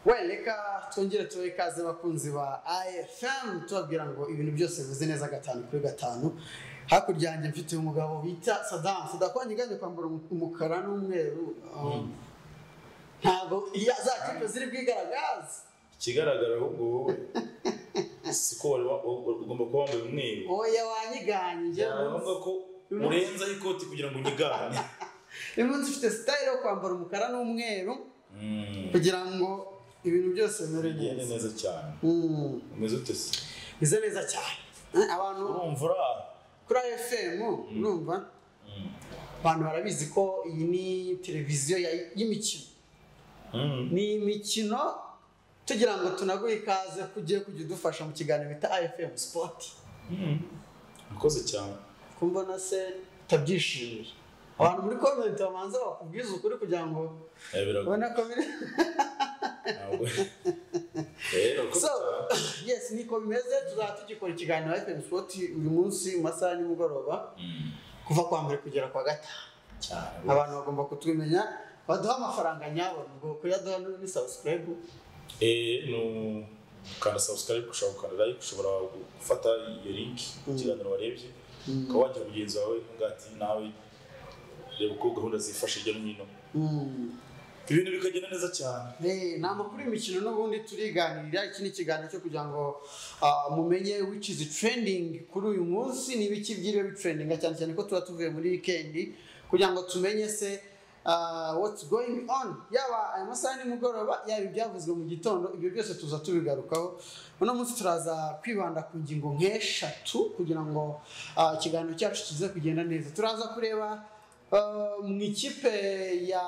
reka twongere tubahe ikaze bakunzi ba IFM tubabwira ngo ibintu byose bivuze neza gatanu kuri gatanu hakurya yanjye mfite umugabo bita Saddam Sadam yiganje kwambara umukara n'umweru ntabwo iya za kipe ziri bwigaragaze ikigaragara ahubwo wowe siko wari wa- wa- ugomba kuba wambaye umweru oya wanyiganje byaba ngombwa ko urenzaho ikoti kugira ngo unyigane uyu munsi ufite sitayile yo kwambara umukara n'umweru Mm, kugira ngo ibintu byose bimere ugende neza neza cyane Mm, umeze ute se bize neza cyane Eh, abantu urumva uraha kuri fm urumva Mm. abantu barabizi ko iyi ni televiziyo ya- y'imikino Mm. ni imikino tugira ngo tunaguhe ikaze ko ugiye kujya udufasha mu kiganiro bita ifm sport Mm. urakoze cyane ko mbona se utabyishimiye abantu muri komenti bamanza bakubwiza ukuri kugira ngo Eh, biragoye ubone ko biri ntabwo Eh, so urakoze cyane. yes niko bimeze tuzaba tugikora ikiganiro fm sport uyu munsi mu masaha ya nimugoroba Mm, kuva kwa mbere kugera kwa gatanu cyane abantu bagomba kutwimenya baduha amafaranga nyabo ngo kuyaduha ni ni subscribe Eh, ni ukanda subscribe ushobora gukanda like ushobora gufata iyo link ku kiganiro warebye ukaba wajya mugenzi wawe uvuga ati nawe reba uko gahunda zifashe hirya no hino Mm. ibintu bikagenda neza cyane Eh, ni amakuru y'imikino n'ubundi turiganirira iki ni ikiganiro cyo kugira ngo ah, mumenye which is trending kuri uyu munsi ni ibiki byiriwe bitrendinga cyane cyane ko tuba tuvuye muri weekend kugira ngo tumenye se ah, what's going on yaba aya masaha nimugoroba yaba ibyavuzwe mu gitondo ibyo byose tuza tubigarukaho uno munsi turaza kwibanda ku ngingo nk'eshatu kugira ngo ah, ikiganiro cyacu kize kugenda neza turaza kureba Uh, mu ikipe ya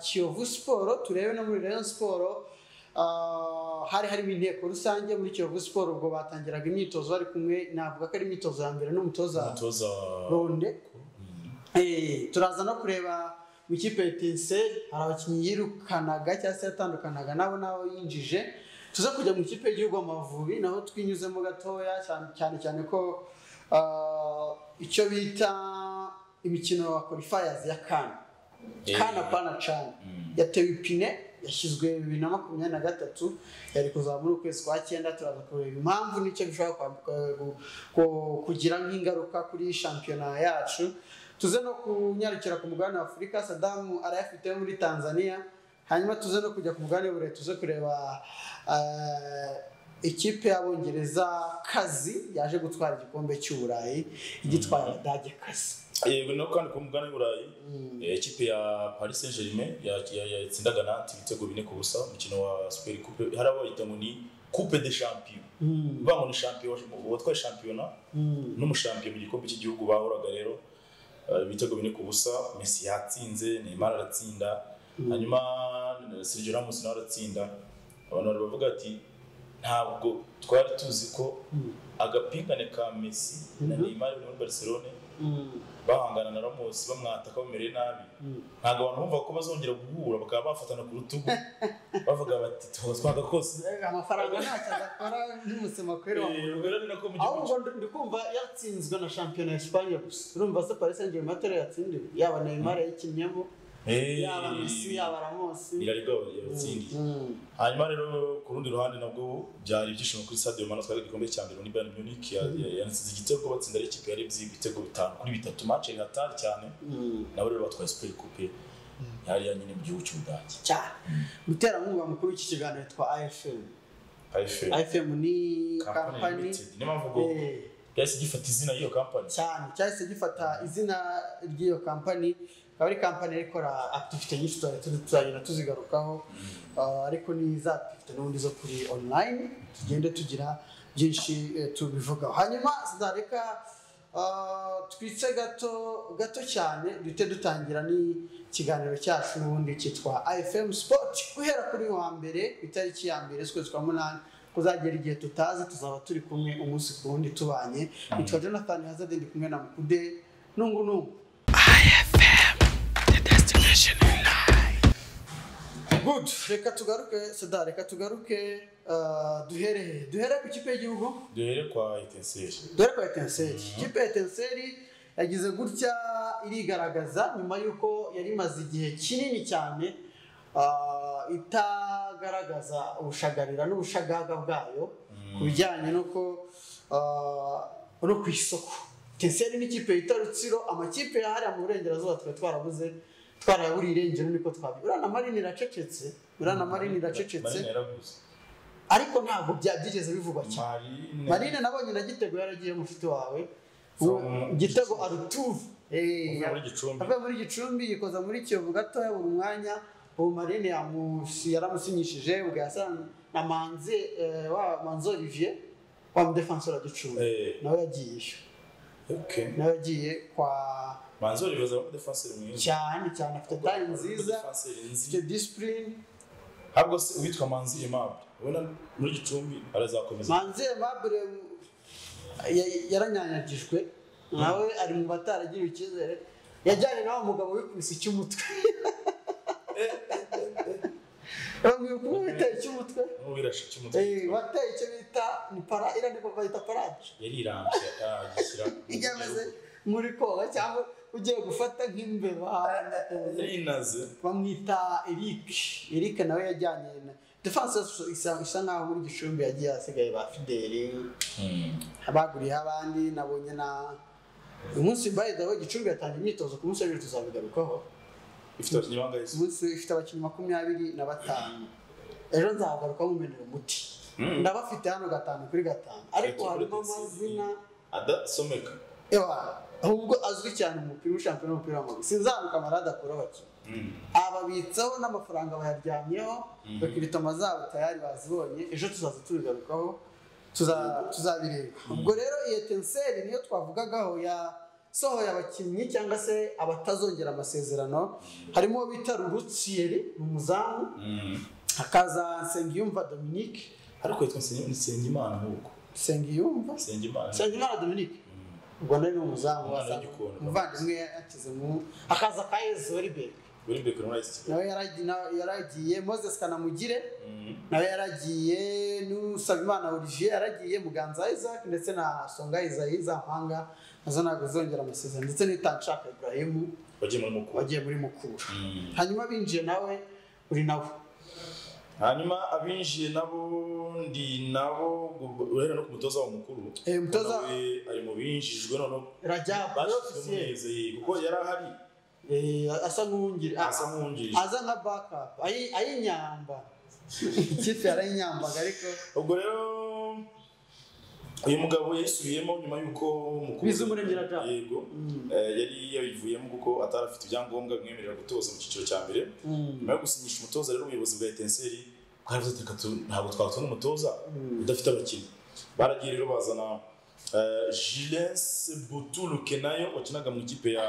Kiyovu Siporo turebe no muri Rayon Siporo uh, hari harimo inteko rusange muri Kiyovu Siporo ubwo batangiraga imyitozo bari kumwe navuga ko ari imyitozo ya mbere n'umutoza umutoza Ronde Eh, turaza no kureba mu ikipe ya Tense hari abakinnyi yirukanaga cyangwa se yatandukanaga nabo nabo yinjije tuza kujya mu ikipe y'igihugu Amavubi naho twinyuzemo gatoya cyane cyane, cyane ko ah, icyo bita imikino ya qualifiers ya CAN Eh. CAN apana CAN Mm. yatewe ipine yashyizwe bibiri na makumyabiri na gatatu yari kuzaba muri ukwezi kwa cyenda turaza kureba impamvu n'icyo bishobora kwa- ku- ku- kugira nk'ingaruka kuri shampiyona yacu tuze no kunyarukira ku mugabane wa afurika sadamu arayafite muri tanzania hanyuma tuze no kujya ku mugabane w'uburayi tuze kureba eh, ikipe y'abongereza kazi yaje gutwara igikombe cy'uburayi igitwaye abadage kazi yego no kandi ku mugani w'uburayi eh, ikipe ya paris saint germain ya- ya- yatsindaga nanti ibitego bine ku busa umukino wa super coupe hari abayita ngo ni coupe de champion bivuga ngo ni champion uwatwaye shampiyona Mm. n'umushampiyo mu gikombe cy'igihugu bahuraga rero eh, ibitego bine ku busa Messi yatsinze Neymar aratsinda hanyuma eh, Sergio Ramos nawe aratsinda abantu bari bavuga ati ntabwo twari tuzi ko Mm. agapingane ka Messi na Neymar bari muri Barcelone Mm. bahangana na Ramos bamwataka bamereye nabi Mm. ntabwo abantu bumva ko bazongera guhura bakaba bafatana ku rutugu bavuga bati tuba twagakoze amafaranga ntacyo adakora n'umutsima kwera wa Eh, ubwo rero ni nako mu gihugu ahubwo ndi- ndi kumva yatsinzwe na shampiyona ya Espagne gusa urumva se Paris Saint-Germain atari yatsindiwe yaba Neymar yayikinnyemo Eh, yaba Messi yaba Ramos iraribwa yabatsindiye Mm. hanyuma rero ku rundi ruhande nabwo byari ibyishimo kuri stade Manu twari igikombe cya mbere muri Bayern Munich ya- ya- yanatsinze igitego batsinda ari ikipe yari ibyiye ibitego bitanu kuri bitatu match yari hatari cyane Mm. nabo rero batwaye Super Coupe yari ya nyine mu gihugu cy'u Budage cyane muterankunga mukuru w'iki kiganiro yitwa IFM AFL IFM ni Company kampani Limited niyo mpamvu ngo eh, yahise gifata izina y'iyo company cyane cyahise gifata izina ry'iyo kampani ikaba ari kampani yari ikora akitivite nyinshi tuza- tuza- tuzagenda tuzigarukaho Ah, ariko ni za akitivite n'ubundi zo kuri online tugende tugira byinshi eh, tubivugaho hanyuma sinareka ah, twice gato gato cyane duhite dutangira n'ikiganiro cyacu n'ubundi cyitwa ifm sport guhera kuri wa mbere ku itariki ya mbere z'ukwezi kwa munani kuzagera igihe tutazi tuzaba turi kumwe umunsi ku wundi tubanye nitwa jonathan hazard ndi kumwe na mukude nungu nungu good reka tugaruke sada reka tugaruke ah, duhere duhere ku kipe y'igihugu duhere kwa Etincelle duhere ku etenseri kipe ya etenseri yagize gutya irigaragaza nyuma y'uko yari imaze igihe kinini cyane ah, ita agaragaza ubushagarira n'ubushagaga bwayo ku bijyanye n'uko ah, no ku isoko teseri n'ikipe yita rutsiro amakipe yahariya mu burengerazuba twari twarabuze twarayaburiye irengero niko twabi uriya na marini iracecetse uriya na marini iracecetse Marine yaraguze ariko ntabwo bya- byigeze bivugwa cyane Marine marine nabonye na gitego yaragiye mushiti wawe From- gitego arutuve Uvuye muri Gicumbi. avuye muri gicumbi yikoza muri kiyovu gatoya buri mwanya ubu marine yamusi- yaramusinyishije ubwo yasan na manzi eh, wa manzi olivier wa mudefansora gicumbi Eh. nawe yagiyeyo okay nawe yagiye kwa manzi olivier zaba defenseur mwiza cyane cyane afite tayi nziza Defenseur nzi- afite disipurine ahubwo se uwitwa manzi aimable ubona muri gicumbi arazakomeza manzi aimable ya- yaranyanyagijwe nawe ari mu bataragiriwe icyizere yajyanye nawe umugabo wikubise icy'umutwe bamwiye kumwita icy'umutwe n'ubwirashe cy'umutwe Eh, bateye icyo bita ni para iriya ni ko bayita parage yarirambye agishyira ijya ameze muri koga cyangwa ugiye gufata nk'imbeba yarinaze bamwita eric eric nawe yajyanye na defense isa isa nkaho muri gicumbi yagiye hasigaye ba fideli abaguriye abandi nabonye na uyu munsi mbaye dawe gicumbi yatangiye imyitozo ku munsi w'ejo tuzabigarukaho ifite abakinnyi bangahe se? umunsi ifite abakinnyi makumyabiri na batanu ejo nzagaruka mumenera umuti Mm. ndabafite hano gatanu kuri gatanu ariko Ati, harimo kuri Desi. amazina adasomeka ewa ahubwo azwi cyane mu mupira w'ishampiyona w'umupira w'amaguru sinzaruka amarade akura abakinnyi ababitsaho n'amafaranga bayaryamyeho bakiritomo zabo tayari bazibonye ejo tuzaza tubigarukaho tuza- tuzabireba ubwo rero iyo tenseri niyo twavugagaho yasohoye abakinnyi cyangwa se abatazongera amasezerano harimo uwo bita rurutsiyeri ni umuzamu hakaza nsengiyumva dominique ariko yitwa Nsenyi- nsengimana nk'uko nsengiyumva nsengimana nsengimana dominique ubwo nawe ni umuzamu Umwana wasa- w'igikona. umuvandimwe yakize mu hakaza ka ezoriberi uri mbere kuri rice kigali nawe yaragi- na- yaragiye moses kanamugire nawe yaragiye n'usabimana olivier yaragiye muganza isaac ndetse na songa isayi zampanga nazo ntabwo zongera amasezerano ndetse n'itanshaka ibrahim bagiye muri mukuru wagiye muri mukura Mm. hanyuma binjiye nawe uri nawe hanyuma abinjiye nabo ndi nabo urahera no ku mutoza wa mukuru Eh, umutoza- Nawe ari mu binjijwe noneho rajab bashyizwe mu neza ye kuko yari ahari asa nk'uwungiri asa a- nk'uwungirije aza nka backup ayi- ayinyamba ikipe yarayinyambaga ariko ubwo rero uyu mugabo yayisubiyemo nyuma y'uko mukuru Bizumuremyi Rajab. yego Mm. Eh, yari yabivuyemo kuko atari afite ibyangombwa bimwemerera gutoza mu cyiciro cya mbere Mm. nyuma yo gusinyisha umutoza rero ubuyobozi bwa etenseri bwaravuze ati "Reka tu- ntabwo twakubona umutoza Mm. udafite abakinnyi baragiye rero bazana jilense butulu kenayo wakinaga mu ikipe ya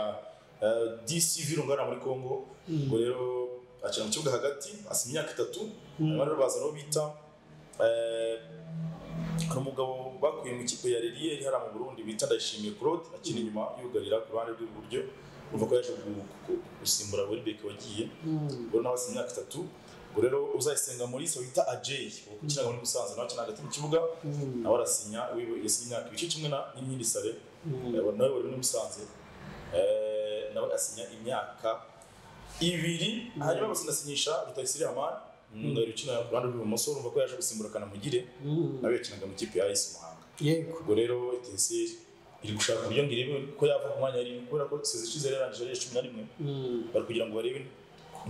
eh, dc virungara muri congo Mm. ubwo rero akina mu kibuga hagati asima imyaka itatu Mm. hanyuma rero bazana uwo bita eh, hari umugabo bakuye mu ikipe ya reriye iri hariya mu burundi bita ndayishimiye claude akina inyuma yugarira ku ruhande rw'iburyo uva ko yaje gu- gu- gusimbura weribeke wagiye Mm. ubwo nawe afite imyaka itatu ubwo rero uzayisenga muri se wita ajeyi ukinaga muri musanze nawe akina hagati mu kibuga Mm. nawe arasinya wiwe yasinye imyaka ibice kimwe na n'inkindi sare Mm. Eh, nawe wari muri musanze Eh, nawe asinya imyaka ibiri hanyuma basinasinyisha rutayisire hamani umwungari ukina ku ruhande rw'ibumoso urumva ko yaje gusimbura kanamugire Mm. nawe yakinaga mu ikipe ya ayisi muhanga yego ubwo rero etenseri iri gushaka uburyo ngo irebe ko yava ku mwanya yarimo kubera ko sezi ishize yari yarangije ari iya cumi na rimwe Mm. bari kugira ngo barebe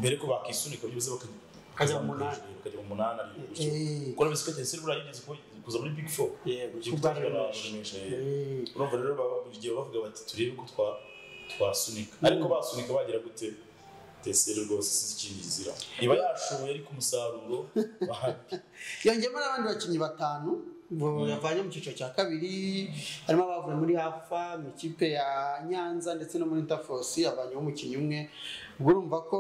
mbere ko bakisunika byibuze bakajya Bakajya mu munani. bakajya mu munani ari gutyo Eh. kuko nabise ko Etincelle buriya yigeze ku- kuza muri big four yego Ibyo kubara kutagera benshi. abarumisha, eh. Eh. urumva rero baba- buri gihe bavuga bati turebe ko twa twasunika ariko basunika bagera gute Etincelle rwose si ikindi izira iba yashoboye ariko umusaruro bahari yongeyemo n'abandi bakinnyi batanu bo yavanye mu cyiciro cya kabiri harimo abavuye muri hafa mu ikipe ya nyanza ndetse no muri interforce yavanyeho umukinnyi umwe ubwo urumva ko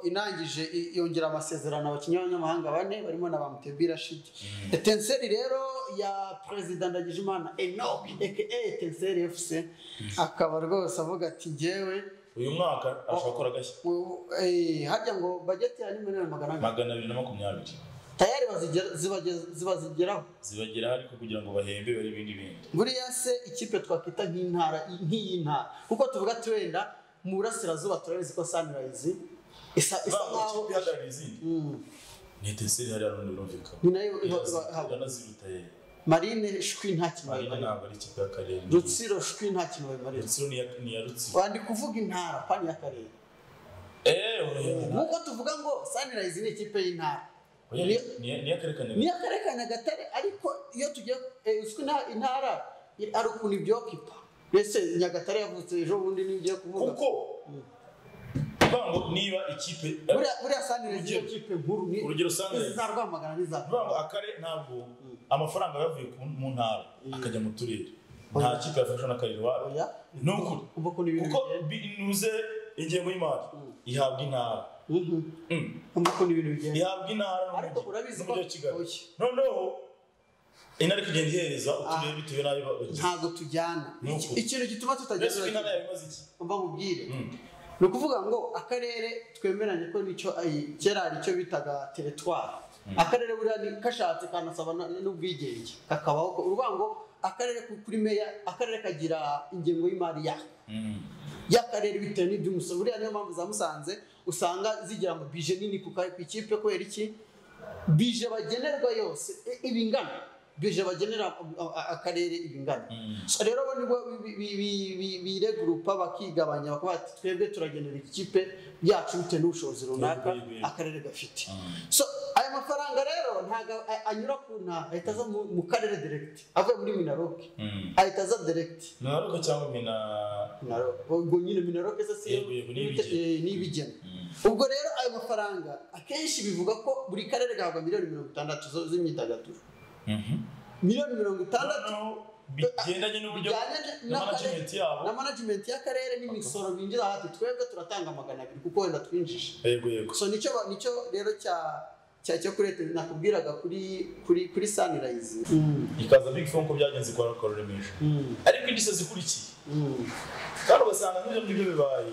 inangije i- yongera amasezerano abakinnyi b'abanyamahanga bane barimo na ba mutebira shidi etenseri rero ya perezida ndagijimana enoch aka etenseri fc akaba rwose avuga ati njyewe uyu mwaka arashobora gukora agashya u- eh, harya ngo bajeti ya ni miliyoni magana ane magana abiri na makumyabiri tayari bazigera- zibageza- zibazigeraho zibageraho ariko kugira ngo bahembe bari ibindi bindi buriya se ikipe twakwita nk'intara nk'iy'intara kuko tuvuga ati wenda mu burasirazuba turabizi ko sunrise isa isa Ntabwo nkaho ikipe ihagarariye izindi Mm. ni etenseri hariya rundi rumvikana ni nayo iba- iba- ihabwa. iranaziruta ye marine shwi nta kintu marina bayimarira ntabwo ari ikipe y'akarere rutsiro shwi nta kintu bayimarira rutsiro ni iya- ni iya rutsiro wandi kuvuga intara pani y'akarere eee nk'uko tuvuga ngo sanirayizi ni ikipe y'intara Ni- ni iy'akarere ka ni nyagatare akarere ka nyagatare ariko iyo tugiye eh, uzwi nta- intara i- ari ukuntu ibyokipa mbese nyagatare yavutse ejo bundi niyo ugiye kuvuga kuko bango niba ikipe buriya buriya sanirayizi niyo Urugero- kipe nkuru ni urugero Sunrise. izi za rwamagana n'iza vuga ngo akarere ntabwo amafaranga yavuye ku- mu ntara akajya mu turere nta kipe yafashwe n'akarere iwabo oya ni ukuri kuva ukuntu ibintu kuko binuze ingengo y'imari ihabwa intara bigenda Mm. kuva ukuntu ibintu bigenda ihabwa intara ariko urabizi ko n'umujyi wa kigali oya noneho intara ikagenda ihereza uturere Ah. bitewe n'ayo bagize ntabwo tujyana Ni Iki- ukuri. ikintu gituma mbese uko tutajyana intara yawe imaze iki mba nkubwire Mm. ni ukuvuga ngo akarere twemeranye ko nicyo ay- kera hari icyo bitaga teretwari akarere buriya ni kashatse kanasaba na- n'ubwigenge kakabaho ko uruvuga ngo akarere ku- kuri meya akarere kagira ingengo y'imari yako Mm. y'akarere bitewe n'ibyo umusoro buriya niyo mpamvu za musanze usanga zigira ngo bije nini ku ka- ku ikipe kubera iki bije bagenerwa yose i- iba ingana bije bagenera a- a- akarere iba ingana Mm. So rero bo nibo bi- bi- bi- bi- biregurupa bakigabanya bakavuga ati twebwe turagenera ikipe yacu bitewe n'ubushobozi runaka Yego, yego, yego. akarere gafite Mm. so aya mafaranga rero ntabwo a- anyura ku ntara ahita aza mu- mu karere direkiti avuye muri minaroke Mm. ahita aza direkiti minaruko cyangwa mina Minaro- ubwo nyine minaroke se si yo Yego, yego, ni n'ibite- ibigeni. eh, ni ibigeni ubwo rero ayo mafaranga akenshi bivuga ko buri karere gahabwa miliyoni mirongo itandatu zo- z'imyidagaduro Mhm. miliyoni mirongo itandatu noneho bigendanye n'uburyo bijyanye na n'akarere management yabo na management y'akarere n'imisoro binjiza hati twebwe turatanga magana abiri kuko wenda twinjije yego yego so nicyo ba- nicyo rero cya cya cyo kuri leta nakubwiraga kuri kuri kuri sanirayizi ikaza big phone ko byagenze kwa rukora remezo ariko indishyi zikurikiye kandi ugasanga nk'ibyo ngibyo bibaye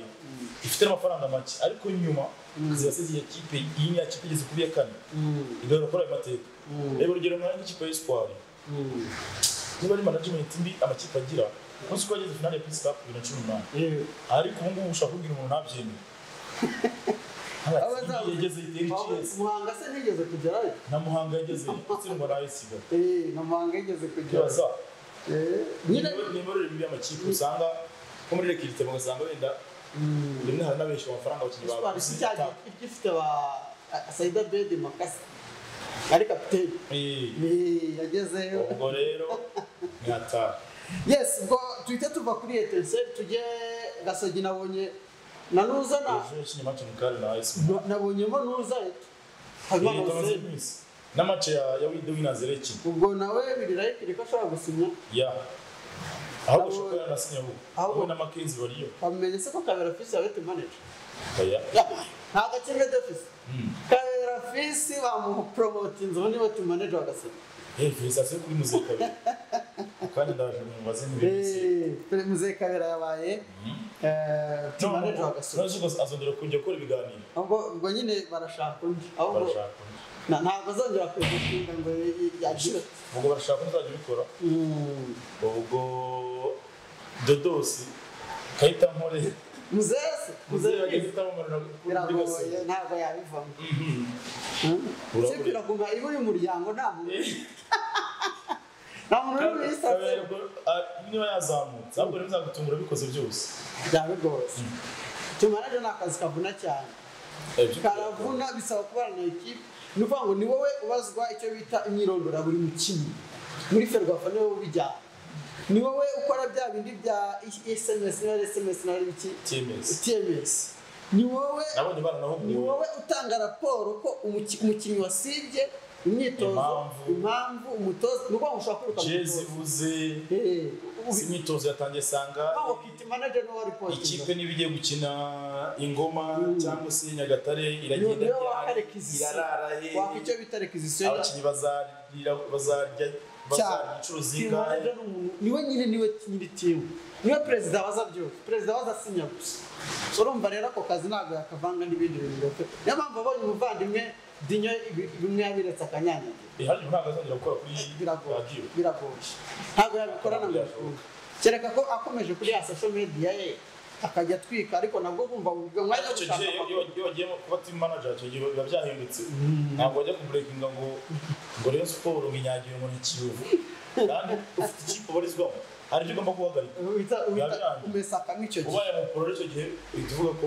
ifite n'amafaranga make ariko nyuma Mm. ziba zigiye kipe iyi niya kipe igeze kuri iya kane igahora gukora ayo mateka reba urugero nka nk'ikipe y'isipari niba ari management mbi amakipe agira umunsi ko yageze finale ya pisi kapu bibiri na cumi n'umunani ariko ubu ngubu ushaka kubwira umuntu ntabyemeye nk'abakipe yageze itera icyezi muhanga se ntigeze kugerayo na muhanga yageze itsindwa na ayisiga Eh, na muhanga yigeze kugerayo bibaza Eh, nyine ni imiyoborere mibi y'amakipe usanga nko muri rekirite ugasanga wenda rimwe hari n'abenshi amafaranga abakinnyi isipari si baguze cya gihe gifite ba sayida bedi makasi ari kapiteni Eh, Eh, yagezeyo ubwo rero ni hatari yes ubwo duhita tuva kuri etenseri tujye gasogi nabonye na nuza na ejo yakinnye mace mu kare na ayisiga nabonyemo nuza habimana imaze hussein iminsi n'amace ya ya widi winazi rekine ubwo nawe birirayikire ko ashobora gusinya ya ahubwo ushobora kuba yanasinyaho Ahubwo- wowe na makenzi bariyo wamenye se ko kabera fisi yabete manager oya nta gakemwe defisi Mm. kabera fisi bamupromotinze ubundi bati manager wa gasogi Eh, felicitasiyo kuri muzehe kabiri kandi ndaje mubaze n'ibindi Eh, muzehe kabera yabaye eh, team manager wa gasogi azongera kujya gukora ibiganiro ubwo ubwo nyine barashaka undi ahubwo barashaka na- ntabwo azongera kuzinga ngo yagire ubwo barashaka uzajya ubikora Mm. ubwo dodosi kayita nkore muzese muzehe yageze muzese itamumarira kuri biragoye gasogi ntabwo yabivamo Urabura. sipira ku nka iba uri mu muryango nta muntu nta muntu uri muri sitasiyo Kabera ubwo, ah, niba yazamutse ahubwo rero bizagutungura bikoze byose byaba bigoye tumanaje ni akazi kavuna cyane Eh, byo- karavuna bisaba kubana na ekipe ni ukuvuga ngo ni wowe ubazwa icyo bita imyirondoro ya buri mukinnyi muri ferwafa niwe ubijyana ni wowe ukora bya bindi bya esemesi na esemesi na biki TMS. tiyemesi ni wowe nabonye ni baranahuguwe wowe utanga raporo ko umuki- umukinnyi wasibye imyitozo Impamvu. impamvu umutoza ni ukuvuga ngo ushobora kwiruka mu jezi mutoza ivuze Eh, ubi- si imyitozo yatangiye sanga ntabwo kwita manager ni uwa ikipe ripotinga niba igiye gukina ingoma Mm. cyangwa se nyagatare iragenda Niyo ryari, wakarekizisiyo. irarara he waka icyo bita requisition abakinnyi bazarira bazarya cyane bazarya inshuro team zingahe manager ni umuntu- niwe nyine niwe nyiri timu niwe perezida waza byose perezida waza asinya gusa So urumva rero ako kazi ntabwo yakavanga n'ibindi bintu birofe niyo mpamvu abonye umuvandimwe dinyo ibi- bimwe yabiretse akanyanyagira Eh, hariya ntabwo azongera gukora kuri biragoye radiyo biragoye ntabwo yabikora na mirongo kereka ko akomeje kuri ya social media ye akajya atwika ariko nabwo bumva mu mwanya wo icyo gushaka gihe iyo- amakuru iyo iyo wagiye kuba team manager icyo gihe biba byahindutse ntabwo wajya kuburekinga ngo ngo rero siporo ngo inyagire ngo ni kiyovu kandi ufite ikipe ubarizwamo hari ibyo ugomba guhagarika wita wita Yabirangiye. umesakamo icyo gihe ubaye mu porore icyo gihe uhita uvuga ko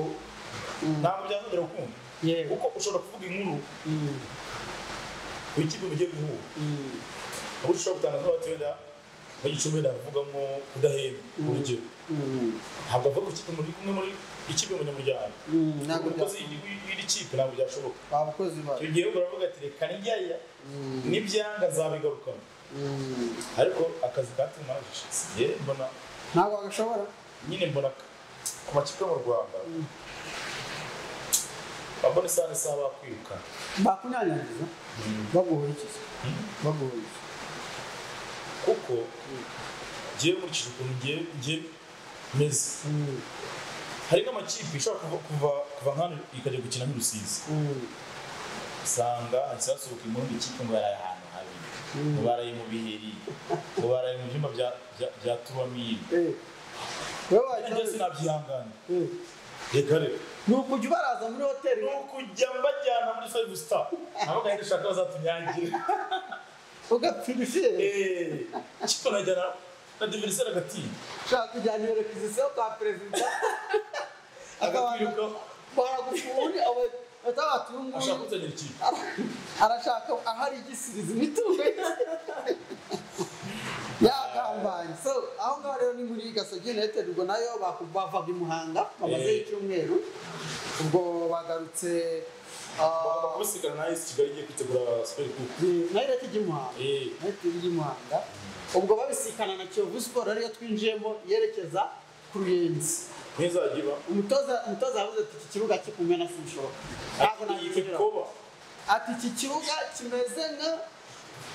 ntabwo byazongera gukunda yego kuko ushobora kuvuga inkuru Mm, ku ikipe mugiye guhura mm, aho ushobora gutangaza ko wenda muri gicumbi ndavugamo kudahembwa urugero mm, ntabwo avuga ku ikipe muri kumwe muri ikipe munyamuryango mm, ntabwo umukozi w'iri- w'iri kipe ntabwo byashoboka abakozi ba icyo gihe uravuga ati reka njyayo Mm, n'ibyanga zabigarukamo mm. ariko akazi katuma sigiye mbona ntabwo bagashobora nyine mbona ka- ku makipe yo mu rwanda babona isaha n'isaha bakwiruka bakunyanyagiza baguhurikiza baguhurikiza kuko ngewe nkurikije ukuntu ngewe ngewe meze Mm, hari nk'amakipe ishobora kuva kuva kuva nk'ano ikajya gukina nk'urusizi mm, usanga hahise hasohoka impundu ikipe ngo yaraye ahantu habi Mm. ngo baraye mu biheri ngo baraye mu byumba bya bya- bya turamiri eh. wowe kandi njyewe wajya sinabyihangana eh. reka rero ni ukujya ubaraza muri hoteli ni ukujya mbajyana muri five star nabo kandi dushaka bazatunyangire ugapfira ifiye Eh, kipe najyana na diveriseri agatinda ushaka kujyana iyo requisition kwa perezida akabanza agakwiruka baragufuri atabati uyu nguyu ashaka kuzanira ikipe ara- arashaka ahari igisirizi imitungo ye yagambanye so aho ngaho rero ni muri gasogi united ubwo nayo baku- bavaga i muhanga bamazeyo Eh. icyumweru ubwo bagarutse bagomba kubisikana na esi kigali igiye kwitegura siperi kuku nayo ijya i muhanga Eh, united ijya i muhanga ubwo babisikana na kiyovu siporo ariyo twinjiyemo yerekeza ku ruyenzi ntizajya iba umutoza umutoza yavuze ati iki kibuga kikumena sinshoka ntabwo iyi nakinjira koba ati iki kibuga kimeze nka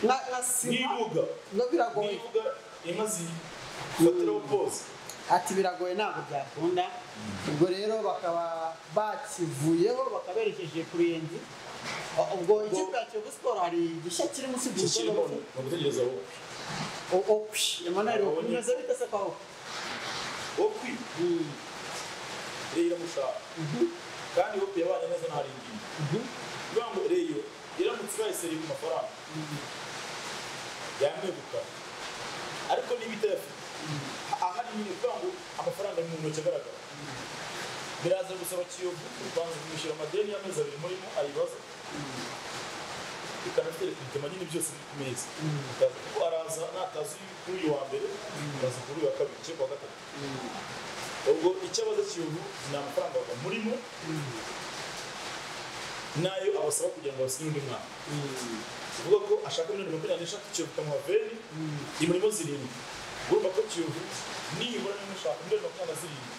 nka nka sima n'ibuga no biragoye n'ibuga inka zifatiraho pose ati biragoye ntabwo byakunda ubwo rero bakaba bakivuyeho bakaberekeje ku ruyenzi U- ubwo ikipe ya kiyovu siporo hari igishya kiri munsi iki kirimo y'umutoza ni ugutegereza wowe emmanuel Abonye. bimeze bite se kwawe wowe rero iramushaka kandi wowe yabanye neza na haringi kugira ngo reyo iramutse ibaye ku mafaranga yamwegukana ariko niba itayafite ahari nyine kugira ngo amafaranga ari mu ntoki agaragara biraza gusaba kiyovu kubanza kumwishyura amadeni y'amezi abiri murimo ayibaza bikanatwereka ibitema nyine byose biri ku meza Akaza kuko araza natazi kuri uyu wa mbere araza kuri uyu wa kabiri cyangwa kuwa gatatu ubwo icyo abaza kiyovu ni amafaranga ava murimo n'ayo abasaba kugira ngo basinye undi mwana uvuga ko ashaka miliyoni makumyabiri n'eshatu kiyovu ikamuha veni imurimo zirindwi urumva ko kiyovu nibura niba ushaka miliyoni makumyabiri na zirindwi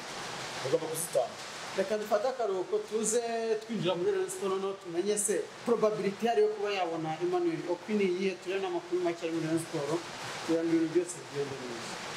bagomba kuzitanga reka dufate akaruhuko tuze twinjira muri Rayon Sport noneho tumenye se probability ihari yo kuba yabona Emmanuel Okwi ni iyihe turebe n'amakuru make ari muri Rayon Sport kugira ngo ibintu byose bigende neza